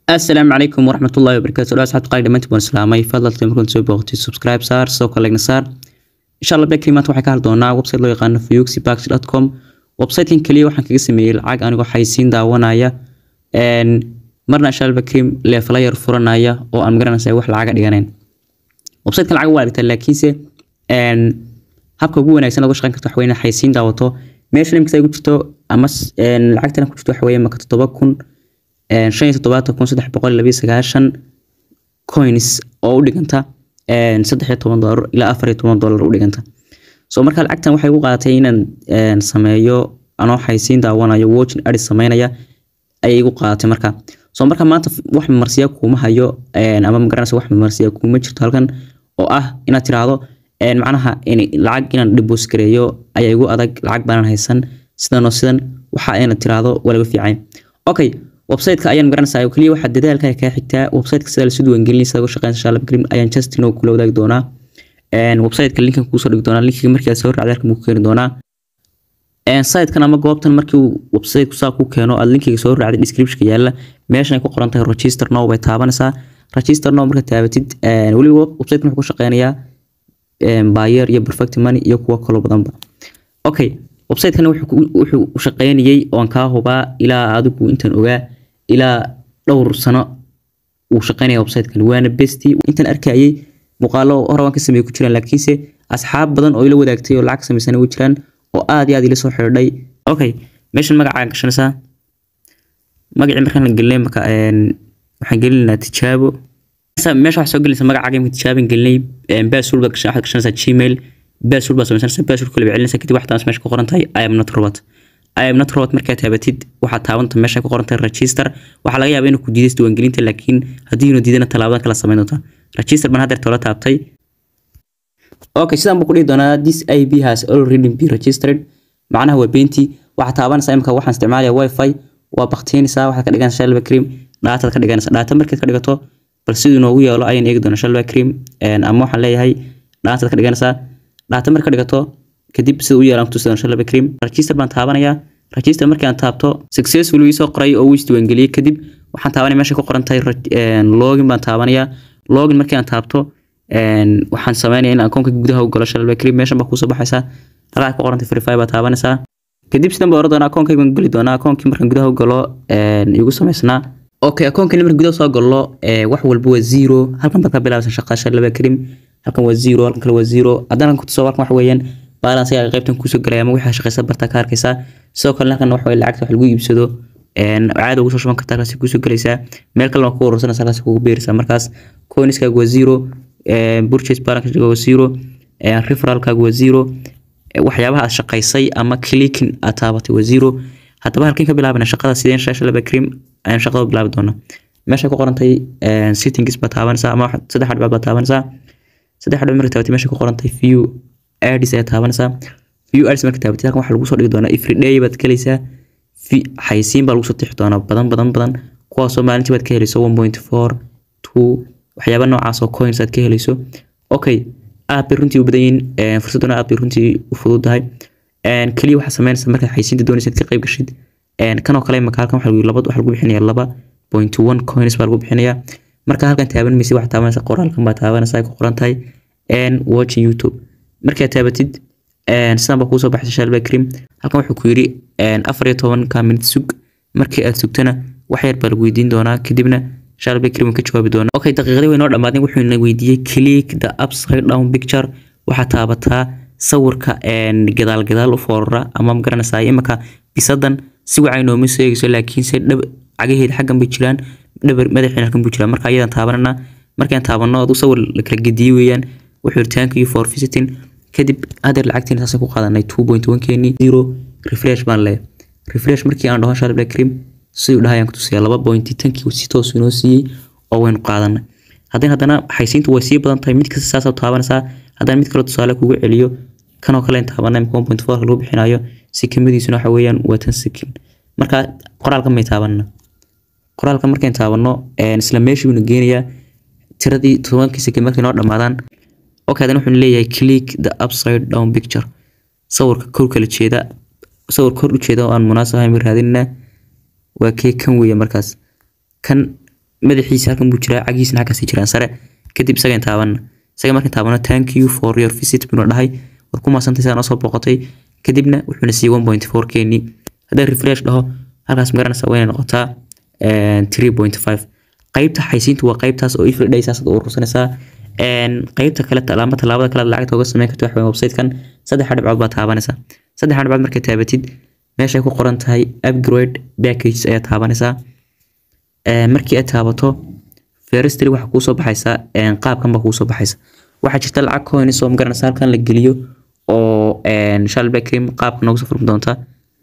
asalaamu calaykum waraxmatullahi wabarakaatu dhaa asxaabta qaali dhamaantiin waan islaamay fadlalta markaan soo booqatay subscribe saar sidoo kale legna saar insha allah black maanta waxaan ka hadli doonaa website loo yaqaano fuxybax.com websitekan kaliya waxaan kaga sameeyey lacag anigoo xaysiin daawanaya marna insha allah bakrim leeflayar furanaya oo aan magaranaysa wax lacaga dhiganayn websitekan lacag waa dhigtaa laakiinse habka ugu wanaagsan uga shaqeyn karto waxa weeye xaysiin daawato meesha limkasta ay ku jirto ama lacagtana ku jirto waxa weeye maka toddoba kun shan iyo toddobaatan kun saddex boqol labiyo sagaashan coins oo u dhiganta saddex iyo toban doolar ilaa afar iyo toban doolar u dhiganta so marka lacagtan waxay ugu qaadatay inaan sameeyo anoo xaysiin daawanayo watching adi sameynaya ayay igu qaadatay marka so marka maanta wax marsiya kuuma hayo ama magaranaysa wax marsiya kuuma jirto halkan oo ah inaad tiraahdo macnaha lacag inaan dhibos gareeyo ayaa igu adag lacag baanan haysan sidan oo sidan waxa inaad tiraahdo waa laga fiican okay website-ka ayaan garanaysaa kaliya waxaa dadaalka kaa xigtaa website-ka sida lasoo diiwaangelinay sida uga shaqeynaysa insha allah bakrim ayaan justin oo kula wadaagi doonaa website-ka linkan kuusoo dhigi doonaa linkiga markii aad soo raacday halkan buu ku keeni doonaa site-kan ama goobtan markii uu website-ku saa ku keeno aad linkiga soo raacday description-ka yaalla meeshan ay ku qoran tahay register now bay taabanaysaa register now markaad taabatid weliba website-kan wuxuu ku shaqeynayaa buyer iyo perfect money iyo kuwo kaloo badanba okay website-kan wuxuu u shaqeynayay oon kaa hubaa ilaa adigu intaan ogaa ilaa dhowr sano uu shaqeynaya website-kan waana besti intaan arkayay muuqaalo hore waan ka sameeyay ku jiraan laakiinse asxaab badan oo ila wadaagtay oo lacag samaysan way jiraan oo aad iyo aad ila soo xidhiidhay okay meeshan magacaa gashanaysaa magacii markaan la gelinay marka waxaan gelinaynaa tijaabo meesha waxaa soo gelinaysa magacaaga imika tijaabin gelinay basul baad waxaad gashanaysaa gmail basul baad samaysanaysaa basul kale baad celinaysaa kadib waxaad meesha ku qoran tahay i am not robot i am not robot markaad taabatid waxaad taabanta meesha ku qoran tahay register waxaa laga yaabaa inuu ku diidays diiwaangelinta laakiin haddii inuu diidana talaabadan kala samayn doontaa register baan haddeer toola taabtay okay sidaan buu ku dhihi doonaa this ib has already been registered macnaha waa beentii waxaad taabanaysaa imika waxaan isticmaalaya wifi waa baktiinaysaa waxaad ka dhiganaysaa shalba cream dhaataad ka dhiganaysaa dhaata markaad ka dhigato bal siduu inoogu yeelo ayaan eegi doonaa shalba cream ama waxaan leeyahay dhaataad ka dhiganaysaa dhaata marka dhigato kadib sida u yeelaan kutusi doona shalba cream register baan taabanayaa register markii aan taabto successful wii soo qoray oo uu isdiiwaangeliyey kadib waxaan taabanaya meesha ku qoran tahay login baan taabanayaa login markii aan taabto waxaan sameynaya in akoonka gudaha u galo shalba cream meeshan baa kuusoo baxaysaa halkaa ku qoran tahay verify baa taabanaysaa kadib sidan baa oran doonaa akoonkayga geli doonaa akoonkii markaan gudaha u galo igu samaysnaa okay akoonkani markaan gudaha soo galo wax walba waa zero halkan baad ka bilaabaysa shaqada shalba cream halkan waa zero halkan kale waa zero haddana ku tuso halkan waxa weeyaan balance ayaa qaybtan kusoo galaya ama wixii shaqaysa barta ka arkaysaa sidoo kale halkan waxa weeye lacagta wax lagu iibsado caada ugu soo shuban kartaa halkaasi kusoo galaysaa meel kalena ku urursanaysa halkaasi kugu beeraysaa markaas coinskaaga waa zero purchase balance waa zero referralkaaga waa zero waxyaabaha aad shaqaysay ama clicking aad taabatay waa zero haddaba halkan ka bilaabana shaqada sideen shaasha laba cream ayaan shaqada bilaabi doonaa meesha ku qorantay settings baa taabanaysaa ama saddex dhibcood baa taabanaysaa saddex dhibcood marka taabatay meesha ku qorantay view ads ayaa taabanaysaa view ads marka taabatay halkan waxaa lagu soo dhigi doonaa every day baad galaysaa xaysiin baa lagu soo tixi doonaa badan badan badan kuwaasoo maalintii baad ka helayso one point four two waxyaaba noocaas oo coins aad ka helayso okay aad bay runtii u badan yihiin fursaduna aad bay runtii u fududahay keliya waxaa sameynaysa markaad xaysiinta doonaysa ka qayb gashid kanoo kale imaka halkan waxa laba waxa lagu bixinaya laba point one coins baa lagu bixinayaa marka halkan taaban maysid waxaa taabanaysa qoraalkan baa taabanaysa ay ku qoran tahay watching youtube markaad taabatid sidan baa kuusoo baxaysa shalba cream halkan wuxuu ku yidhi afar iyo tobanka minute sug markii aad sugtana wax yar baa lagu weydiin doonaa kadibna shalba cream ka jawaabi doonaa okay daqiiqadii way noo dhammaadeen wuxuu na weydiiyey click the upside down picture waxaa taabataa sawirka gadaal gadaal u foorara ama magaranaysaa imika bisadan si wacay nooma soo eegayso laakiinse dhab cagaheeda xaggan bay jiraan dhabar madaxiina halkan buu jiraa marka ayadan taabanana markaan taabano adu sawir la kala gediyey weeyaan wuxuu yiri thank you for visiting kadib hadeer lacagtiina saasay ku qaadanay two point one keeni zero refresh baan leeyahay refresh markii aan dhaho shalib cream siduu dhahayaan ku tusiyaa laba point tankii si toos inoo siiyey oo waynu qaadanay haddana haddana xaysiintu way sii badan tahay mid kasta saasaa taabanaysaa haddana mid kale tusaale kugu celiyo kanoo kale in taabanay one point four lagu bixinayo sikimadiisuna waxa weeyaan waa tan sikin marka qoraalka may taabanna qoraalka markayn taabanno isla meeshii buu geenayaa tiradii tobankii sikin markay noo dhammaadaan okay haddana wuxuu leeyahay click the upside down picture sawirka kor kala jeeda sawir kor u jeeda oo aan munaasab ahayn raadinna waa kee kan weeye markaas kan madaxiisa halkan buu jiraa cagiisna halkaasii jiraan sare kadib isaga taabanna isaga markaan taabano thank you for your visit buu dhahay war ku maasantay saa noo soo booqatay kadibna wuxuuna siiyey one point four keenii haddaan refresh dhaho halkaas magaranaysa wayna noqotaa three point five qaybta xaysiintu waa qaybtaas oo everyday saasaad u urursanaysaa qaybta kale ama tallaabada kale lacagta uga sameyn karta waxa website-kan saddexa dhibcood baa taabanaysaa saddexa dhibcood markay taabatid meeshay ku qoran tahay upgrade packages ayaa taabanaysaa markii aad taabato feristry waxaa kuusoo baxaysaa qaabkan baa kuusoo baxaysa waxaa jirta lacag coins oo magaranaysa halkan la geliyo oo shalbacrim qaabka noogu soo furmi doonta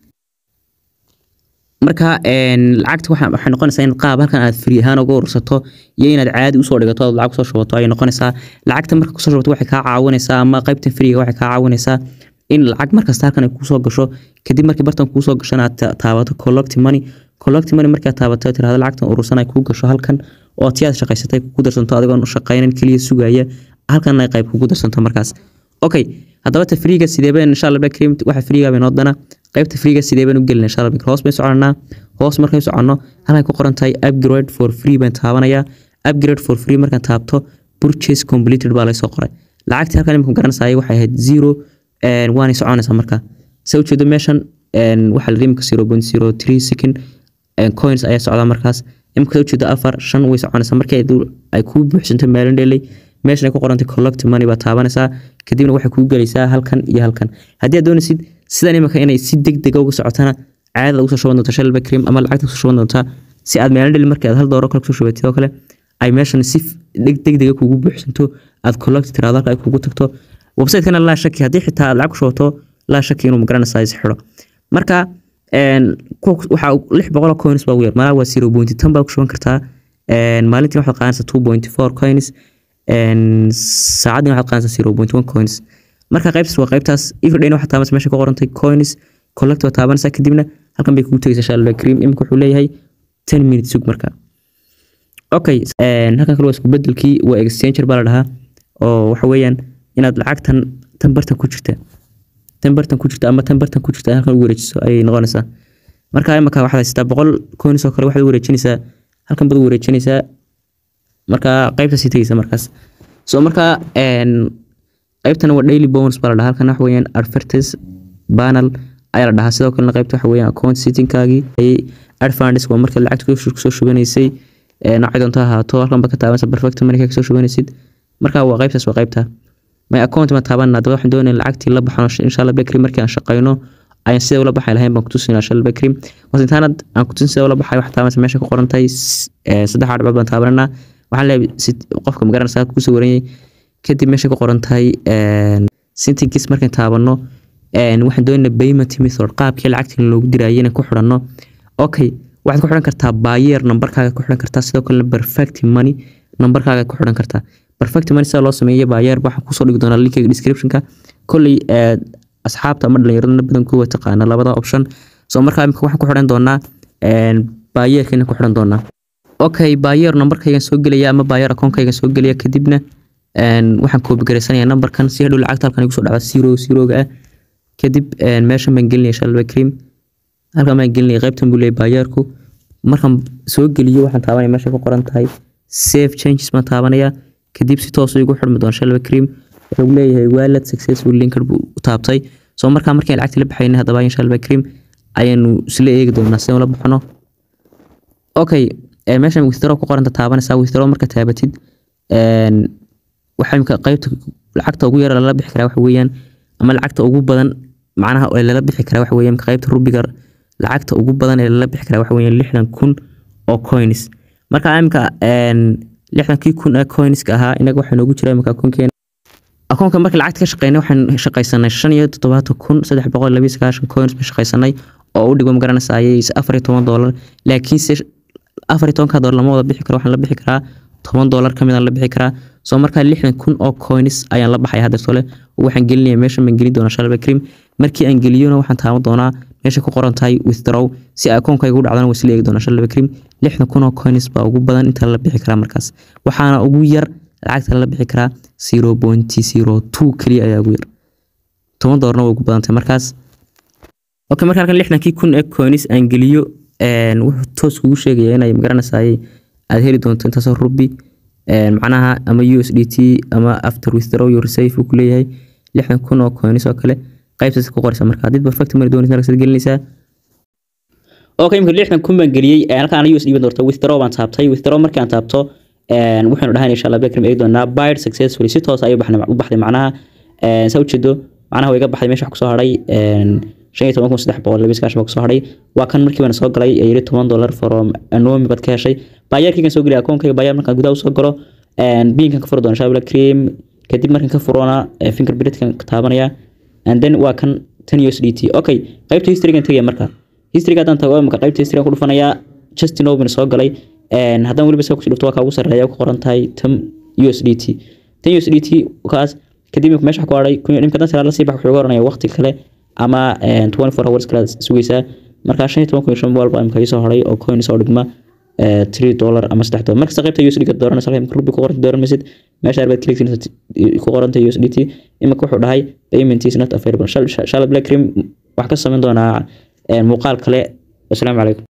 marka lacagta waxay noqonaysaa in qaab halkan aad free ahaan uga urursato iyo inaad caadi usoo dhigato aad lacag kusoo shubato ayay noqonaysaa lacagta marka kusoo shubato waxay kaa caawinaysaa ama qaybtan freega waxay kaa caawinaysaa in lacag markasta halkan ay kuusoo gasho kadib markii bartan kuusoo gashana aad taabato collect money collect money markaad taabato tirahdo lacagtan urursan ay kuu gasho halkan oo tii aad shaqaysatay kugu darsanto adigoon shaqaynan keliya sugaya halkan ay qayb kugu darsanto markaas okay haddaba ta freega sideebeen insha allah bakrim waxa freega bay noo dana qaybta freega sideebeen u gelina insha allah hoos bay soconaa hoos markay soconno halkay ku qoran tahay upgrade for free baan taabanayaa upgrade for free markaan taabto purchase completed baa laysoo qoray lacagtii halkan imika garanaysaay waxay ahayd zero waanay soconaysaa marka se ujeedo meeshan waxaa la rimika zero point zero three second coins ayaa socdaa markaas imika ujeedo afar shan way soconaysaa markii ay kuu buuxsanto maalin dhelay meeshan ay ku qorantay collect money baa taabanaysaa kadibna waxay kuu gelaysaa halkan iyo halkan haddii aad doonaysid sidan imika inay si degdega uga socotana caadada ugu soo shuban doonta shalba cream ama lacagta kusoo shuban doontaa si aad maalin dheli markii aad hal dooro kale kusoo shubatid oo kale ay meeshan si degdega kugu buuxsanto aad collect tiraado halka ay kugu tagto website-kana laa shaki haddii xitaa aad lacag ku shubato laa shaki inuu magaranaysaa is xidho marka waxaa lix boqol coins baa ugu yar malaa waa zero point tan baa ku shuban kartaa maalintii waxaad qaadanaysaa two point four coins saacadina waxaad qaadanaysaa zero point one coins marka qaybtaas waa qaybtaas everyday waxaad taabanaysaa meesha ku qorantay coins collect waa taabanaysaa kadibna halkan bay kugu tegaysaa shalba cream imika wuxuu leeyahay ten minutes sug marka okay halkan kale waa isku bedelkii waa exchanger baa la dhahaa oo waxa weeyaan inaad lacagtan tan bartan ku jirta tan bartan ku jirta ama tan bartan ku jirta halkan u wareejiso ayay noqonaysaa marka imika waxaad haysataa boqol coins oo kale waxaad u wareejinaysaa halkan baad u wareejinaysaa marka qaybtaasii tegaysa markaas so marka qaybtan waa daily bonus baa la dhahaa halkan waxa weeyaan advertise panel ayaa la dhahaa sidoo kalena qaybta waxa weeyaan account settingkaagii ayay advantage waa marka lacagta kusoo shubanaysay noocay doonto ahaato halkan ba ka taabanaysa perfect money kasoo shubanaysid marka waa qaybtaas waa qaybta my account ma taabanna haddaba waxaan doonaya lacagtii la baxno insha allah bakri markii aan shaqayno ayaan sidee ula baxay lahayn baan kutusinaa insha allah bakri wasintaanad aan kutusin sidee ula baxay waxaa taabanaysa meesha ku qoran tahay saddex dhibcood baan taabananaa waxaan leeyahay qofka magaranaysa kusoo waranyay kadib meesha ku qoran tahay sintigis markaan taabano waxaan doonayna payment method qaabkii lacagtii loogu dirayay inaan ku xidhanno okay waxaad ku xidhan kartaa bayer nambarkaaga ku xidhan kartaa sidoo kalena perfect money nambarkaaga ku xidhan kartaa perfect money sida loo sameeyo bayer waxaan kusoo dhigi doonaa linkiga descriptionka kolley asxaabta ama dhallinyaradana badankooda taqaana labada option so markaa imika waxaan ku xidhan doonaa bayerkana ku xidhan doonaa okay bayer nambarkaygan soo gelaya ama bayer akoonkaygan soo gelaya kadibna waxaan koobi garaysanaya nambarkan si hadhow lacagta halkan igu soo dhacda zero zeroga ah kadib meeshan baan gelinaya shalba cream halkan baan gelinaya qaybtan buu leeyahay baayarku markaan soo geliyo waxaan taabanaya meesha ku qoran tahay save changes baan taabanaya kadib si toos igu xidhmi doona shalba cream wuxuu leeyahay wallet successful linked buu u taabtay soo markaa markaan lacagta la baxayna haddaba shalba cream ayaanu isla eegi doonaa sidaan la baxno okay meeshan withdraw ku qoranta taabanaysaa withdraw marka taabatid waxaa imika qaybta lacagta ugu yara lala bixi karaa waxa weeyaan ama lacagta ugu badan macnaha ee lala bixi karaa waxa weeyaan qaybta rubiga lacagta ugu badan ee lala bixi karaa waxa weeyaan lixdan kun oo coins marka imika lixdankii kun ee coinska ahaa inaga waxaa noogu jira imika akoonkeena akoonka marka lacagta ka shaqeynay waxaan shaqaysanay shan iyo toddobaatan kun saddex boqol labiyo sagaashan coins baan shaqaysanay oo u dhigo magaranaysa ayay afar iyo toban doolar laakiinse afar iyo tobanka doolar lama wada bixi karo waxaan la bixi karaa toban doolar kamid aan la bixi karaa soo markaa lixdan kun oo coins ayaan la baxaya hadda tole waxaan gelinaya meeshan baan gelin doonaa shalba cream markii aan geliyona waxaan taaban doonaa meesha ku qoran tahay withdraw si akoonkayga u dhacdana wasla eegi doonaa shalba cream lixdan kun oo coins baa ugu badan inta la bixi karaa markaas waxaana ugu yar lacagta la bixi karaa zero point zero two keliya ayaa ugu yar toban doolarna way ugu badan tahay markaas okay marka halkan lixdankii kun ee coins aan geliyo wuxuu toos kugu sheegaya inay magaranaysaay aad heli doonto intaasoo rubi macnaha ama USDT ama after withdraw your save uu kuleeyahay lixdan kun oo coins oo kale qaybtaas ku qoraysa marka haddii perfect money doonaysa markaad gelinaysaa okay imika lixdan kun baan geliyey halkaan USD baan doortay withdraw baan taabtay withdraw markaan taabto waxaanu dhahayn insha Allah Blackrim eegi doonaa buy successfully si toos ayay u baxday macnaha saa ujeedo macnaha way iga baxday meesha wax kusoo hadhay shan iyo toban kun saddex boqol labis kaashan baa kusoo hadhay waa kan markii baan soo galay ee yiri toban dollar from anomi baad ka heshay baayarkaygan soo geliyay akoonkayga baayar markaan gudaha usoo galo biinkan ka furi doona insha Blackrim kadib markaan ka furona fingerprintkan ka taabanaya and then waa kan tan USDT okay qaybta historygan tagaya marka historyga haddaan tago imika qaybta historygan ku dhufanayaa justin obin soo galay haddaan weliba soo kusii dhufto waa kaa ugu sarreeya ku qoran tahay tan USDT tan USDT kaas kadib imika meesha ku hadhay imika dan salaad la sii bax wuxuu oranaya waqti kale ama 24 hours kale sugaysaa markaa shan iyo toban kun iyo shan boqol baa imika soo hadhay oo coin soo dhigma 3 dollar ama 3 dollar markasta qaybta USD ka dooranaysa halka rubi ku qoranta dooranaysid meesha arbaad click ku qoranta USDT imika wuxuu dhahay payment is not available shala black cream wax ka samayn doonaa muuqaal kale assalaamu calaykum